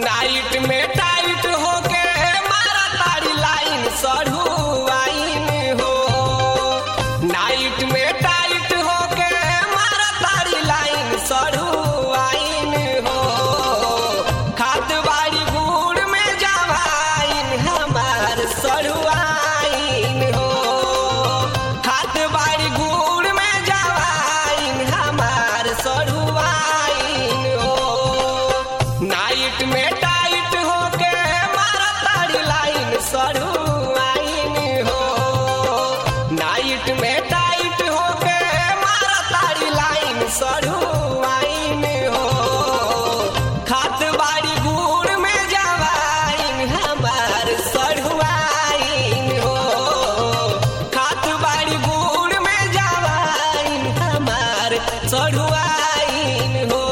night में tight होके मारा तारी लाइन सढ़ुआइन हो नाइट में टाइट होके मारा तारी लाइन सढ़ुआइन हो खाद बाड़ी गुड़ में जवाइन हमार सढ़ुआइन हो खाद बाड़ी गुड़ में जवाइन हमार सढ़ुआइन हो नाइट में टाइट होके मारा तारी लाइन सढ़ुआइन हो नाइट में टाइट होके मारा तारी लाइन सढ़ुआइन हो खात बाड़ी गुड़ में जवाइन हमार सढ़ुआइन हो खात बाड़ी गुड़ में जवाइन हमार सढ़ुआइन हो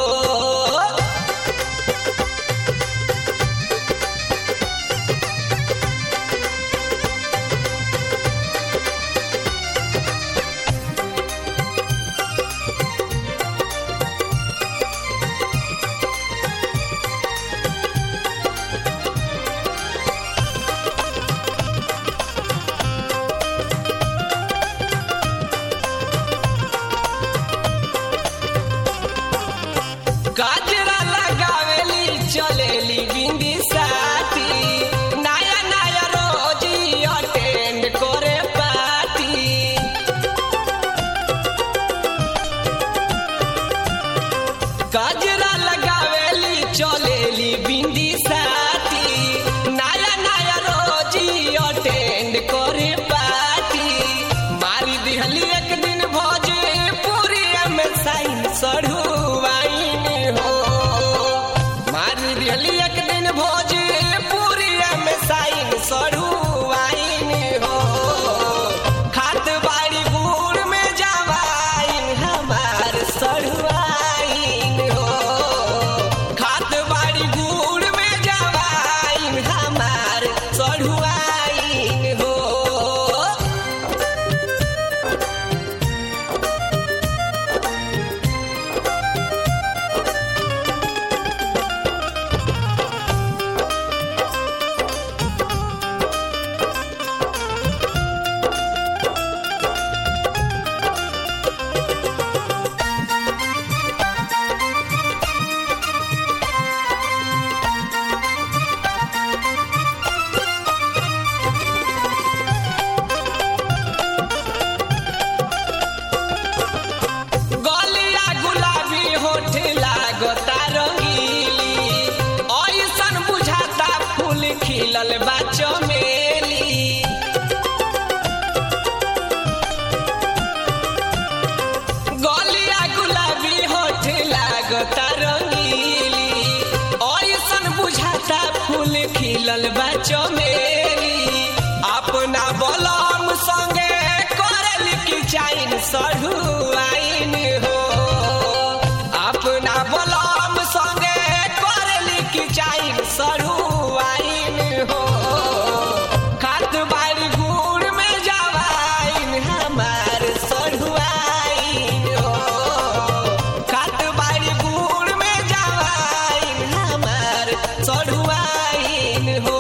गजरा लगावेली चलेली बिंदी साथी नया नया रोज अटेंड करे पार्टी गजरा लगावेली चलेली बिंदी साथी नया नया रोज अटेंड करे पार्टी मारी दिहली एक दिन भोज पूरी में साइन सढ़ुआइन हो मारी दिहली एक दिन भोज पूरी में साइन सढ़ुआइन हो खात बाड़ी गुड़ में जवाइन हमार सढ़ुआइन हो खात बाड़ी गुड़ में जवाइन हमार सढ़ुआइन हो गलिया गुलाबी होठ लागता रंगीली ऐसन बुझाता फूल खिलल बा चमेली गलिया गुलाबी होठ लागता रंगीली ऐसन बुझाता फूल खिलल बा चमेली अपना बलम संगे करल की चाइन सढ़ुआइन हो अपना बलम संगे करल की चाइन सढ़ुआइन हो खात बाड़ी गुड़ में जवाइन हमार सढ़ुआइन हो खात बाड़ी गुड़ में जवाइन हमार सढ़ुआइन हो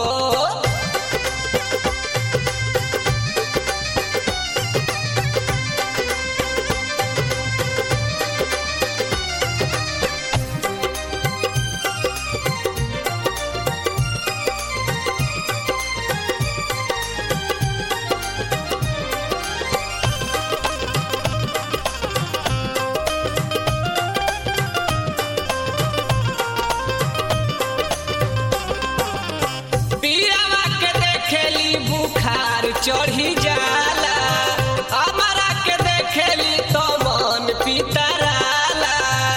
पियावा के देखेली बुखार चढ़ी जाला हमारा के देखेली तो मन पितराला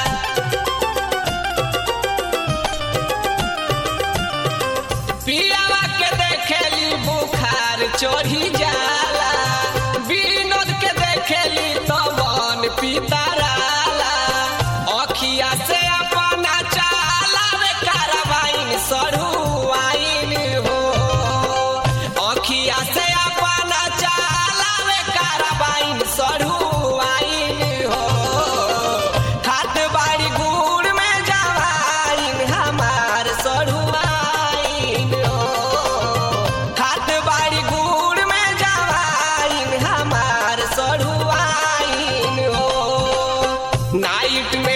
पियावा के देखेली बुखार चढ़ी जाला विनोद के देखेली तो मन पितराला अखिया से अपना चाला रे कारवाइन सढ़ुआइन हो अखिया से अपना चाला रे कारवाइन सढ़ुआइन हो खात बाड़ी गुड़ में जवाइन हमार सढ़ु नाइट में